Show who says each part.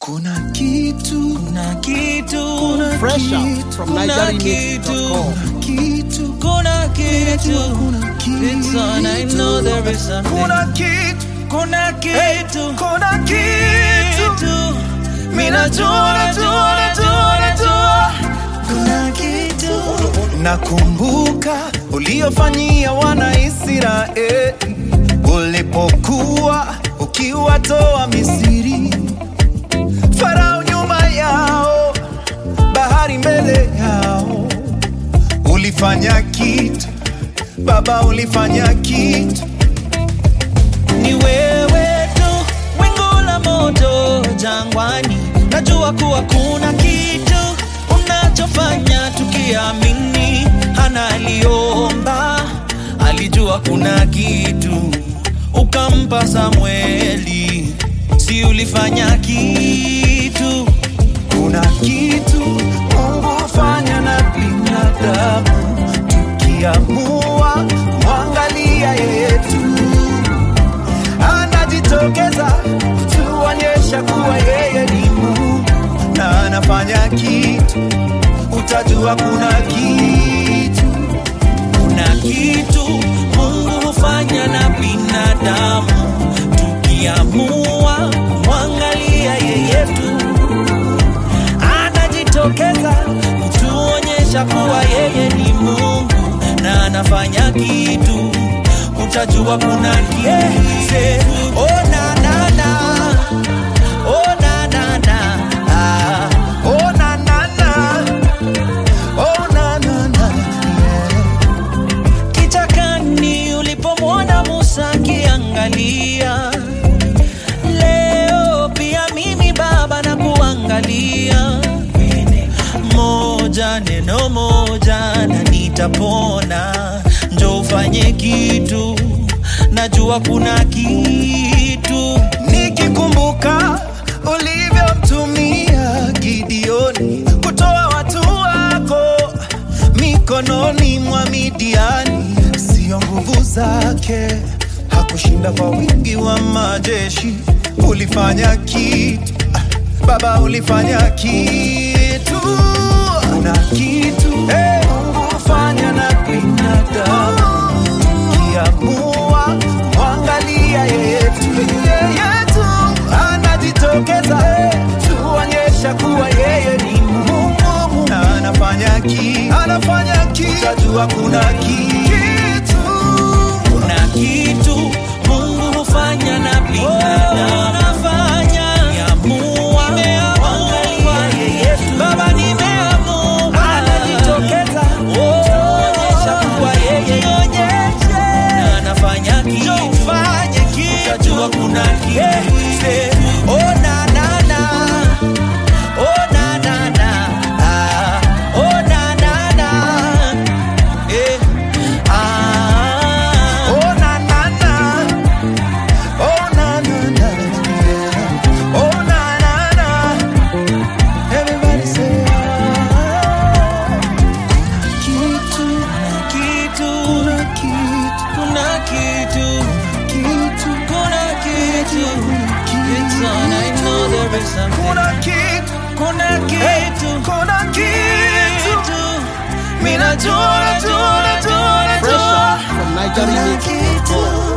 Speaker 1: Kuna kitu,
Speaker 2: kuna kitu,
Speaker 1: kuna
Speaker 3: Fresh out
Speaker 1: kitu,
Speaker 3: from
Speaker 2: kuna
Speaker 3: NigerianMix.com.
Speaker 1: kitu,
Speaker 2: kuna kitu.
Speaker 1: kuna kitu,
Speaker 2: It's on, I know there is something.
Speaker 1: kuna kitu,
Speaker 2: Kuna kitu,
Speaker 1: kuna kitu.
Speaker 2: kitu. Mimi najua, najua, najua, najua. Kuna kitu.
Speaker 1: Nakumbuka uliofanyia wana Israeli ulipokuwa ukiwatoa Misri, Farao nyuma yao, bahari mbele yao. Ulifanya kitu Baba, ulifanya kitu.
Speaker 2: Ni wewe tu, wingu la moto jangwani. Najua kuwa kuna kitu unachofanya tukiamini. Hana aliomba, alijua kuna kitu, ukampa Samueli. Si ulifanya kitu?
Speaker 1: Kuna kitu Mungu hufanya na binadamu, tukiamua kumwangalia yeye tu, anajitokeza kutuonyesha kuwa yeye ni Mungu na anafanya kitu, utajua kuna kitu.
Speaker 2: Kuna kitu Mungu hufanya na binadamu, tukiamua kumwangalia yeye tu, anajitokeza kutuonyesha kuwa yeye ni Mungu na anafanya kitu, utajua kuna kitu. Oh, na, na, na. Oh, na, na, na. Ah.
Speaker 1: Oh, na, na, na. Oh, na, na, na. Yeah.
Speaker 2: kichakani ulipomwona Musa akiangalia. Leo pia mimi Baba na kuangalia, moja neno moja na nitapona. Njo ufanye kitu, najua kuna kitu.
Speaker 1: nikikumbuka ulivyomtumia Gideoni kutoa watu wako mikononi mwa Midiani, sio nguvu zake, hakushinda kwa wingi wa majeshi. Ulifanya kitu ah, Baba, ulifanya kitu. Kuna kitu hey, Mungu hufanya na binadamu tukiamua kumwangalia yeye tu, yeye tu anajitokeza tuonyesha kuwa yeye ni Mungu na anafanya kitu, anafanya kitu, utajua kuna kitu,
Speaker 2: kuna kitu Mungu hufanya na binadamu anafanya niamua kuangalia yeye tu. Baba nimeamua anajitokeza kuonyesha kuwa yeye na anafanya kitu ufanye kitu utajua kuna kitu oh na na na oh na na na ah oh na na na eh ah
Speaker 1: oh na na na, oh na na na, yeah. oh na na na. Everybody say ah. Kitu,
Speaker 2: kitu
Speaker 1: kuna kitu,
Speaker 2: kuna kitu
Speaker 1: kitu,
Speaker 2: kuna kitu it's on I know there is something
Speaker 1: kuna kitu,
Speaker 2: kuna
Speaker 1: hey,
Speaker 2: kitu
Speaker 1: kuna kitu.
Speaker 2: kitu mimi najua najua najua
Speaker 3: Fresh
Speaker 2: najua
Speaker 3: out from
Speaker 1: Kuna
Speaker 3: NigerianMix.com.
Speaker 1: kitu.